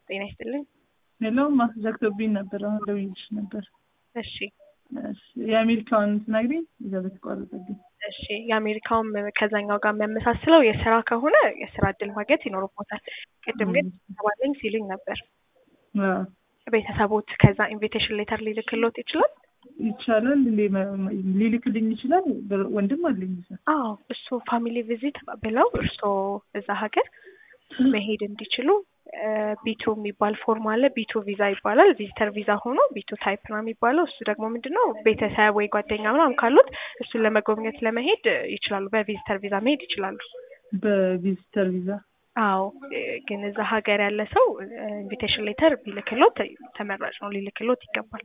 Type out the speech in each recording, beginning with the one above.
ጤና ይስጥልኝ። ሌላው ዘግቶብኝ ነበር። አሁን ደውዬልሽ ነበር። እሺ እሺ፣ የአሜሪካውን ትነግሪኝ? እዛ በተቋረጠብኝ። እሺ የአሜሪካውም ከዛኛው ጋር የሚያመሳስለው የስራ ከሆነ የስራ እድል ማግኘት ይኖርቦታል። ቅድም ግን ተባለኝ ሲሉኝ ነበር። አዎ፣ ቤተሰቦት ከዛ ኢንቪቴሽን ሌተር ሊልክሎት ይችላል? ይቻላል። እንዴ ሊልክልኝ ይችላል። ወንድም አለኝ እዛ። አዎ እሱ ፋሚሊ ቪዚት ብለው እርስዎ እዛ ሀገር መሄድ እንዲችሉ ቢቱ የሚባል ፎርም አለ። ቢቱ ቪዛ ይባላል። ቪዚተር ቪዛ ሆኖ ቢቱ ታይፕ ነው የሚባለው። እሱ ደግሞ ምንድን ነው ቤተሰብ ወይ ጓደኛ ምናምን ካሉት እሱን ለመጎብኘት ለመሄድ ይችላሉ። በቪዚተር ቪዛ መሄድ ይችላሉ። በቪዚተር ቪዛ አዎ ግን እዛ ሀገር ያለ ሰው ኢንቪቴሽን ሌተር ቢልክሎት ተመራጭ ነው፣ ሊልክሎት ይገባል።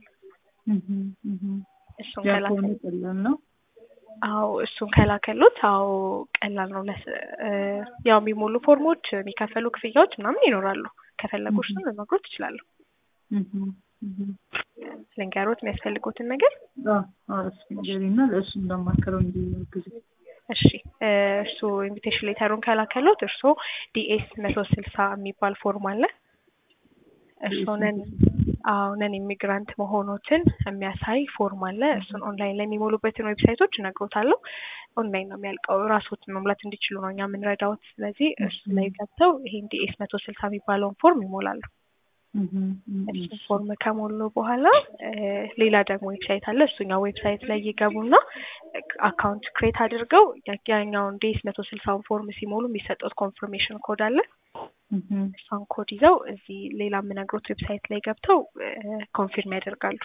እሱን ያ ከላከ ከሆነ ቀላል ነው። አዎ እሱን ከላከሉት አዎ ቀላል ነው። ለስ ያው የሚሞሉ ፎርሞች የሚከፈሉ ክፍያዎች ምናምን ይኖራሉ። ከፈለጉ እሱን ልነግሮት እችላለሁ። ልንገሮት የሚያስፈልጉትን ነገር እስኪ ንገሪና ለእሱ እንዳማከረው እንዲያግዝ። እሺ እርሱ ኢንቪቴሽን ሌተሩን ከላከሉት እርሶ ዲኤስ መቶ ስልሳ የሚባል ፎርም አለ። እርሶንን አዎ ነን ኢሚግራንት መሆኖትን የሚያሳይ ፎርም አለ። እሱን ኦንላይን ላይ የሚሞሉበትን ዌብሳይቶች እነግሮታለሁ። ኦንላይን ነው የሚያልቀው። ራሶት መሙላት እንዲችሉ ነው እኛ የምንረዳዎት። ስለዚህ እሱ ላይ ገብተው ይሄን ዲኤስ መቶ ስልሳ የሚባለውን ፎርም ይሞላሉ። እሱን ፎርም ከሞሉ በኋላ ሌላ ደግሞ ዌብሳይት አለ። እሱኛው ዌብሳይት ላይ ይገቡና አካውንት ክሬት አድርገው ያኛውን ዲኤስ መቶ ስልሳውን ፎርም ሲሞሉ የሚሰጡት ኮንፍርሜሽን ኮድ አለ። እሷን ኮድ ይዘው እዚህ ሌላ የምነግሮት ዌብሳይት ላይ ገብተው ኮንፊርም ያደርጋሉ።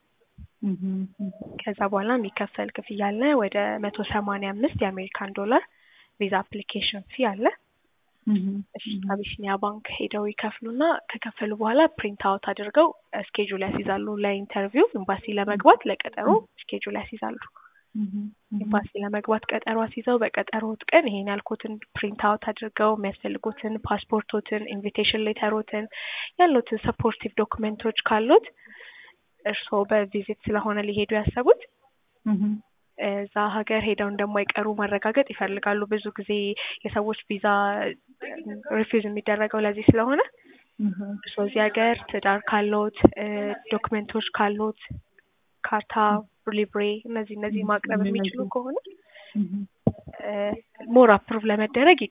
ከዛ በኋላ የሚከፈል ክፍያ አለ። ወደ መቶ ሰማንያ አምስት የአሜሪካን ዶላር ቪዛ አፕሊኬሽን ፊ አለ። አቢሲኒያ ባንክ ሄደው ይከፍሉና ከከፈሉ በኋላ ፕሪንት አውት አድርገው ስኬጁል ያስይዛሉ። ለኢንተርቪው ኤምባሲ ለመግባት ለቀጠሮ ስኬጁል ያስይዛሉ። ኤምባሲ ለመግባት ቀጠሮ አስይዘው በቀጠሮት ቀን ይሄን ያልኩትን ፕሪንት አውት አድርገው የሚያስፈልጉትን ፓስፖርቶትን፣ ኢንቪቴሽን ሌተሮትን፣ ያሉትን ሰፖርቲቭ ዶክመንቶች ካሉት እርስዎ በቪዚት ስለሆነ ሊሄዱ ያሰቡት እዛ ሀገር ሄደው እንደማይቀሩ ማረጋገጥ ይፈልጋሉ። ብዙ ጊዜ የሰዎች ቪዛ ሪፊውዝ የሚደረገው ለዚህ ስለሆነ እርስዎ እዚህ ሀገር ትዳር ካሎት፣ ዶክመንቶች ካሎት፣ ካርታ፣ ሊብሬ እነዚህ እነዚህ ማቅረብ የሚችሉ ከሆነ ሞር አፕሩቭ ለመደረግ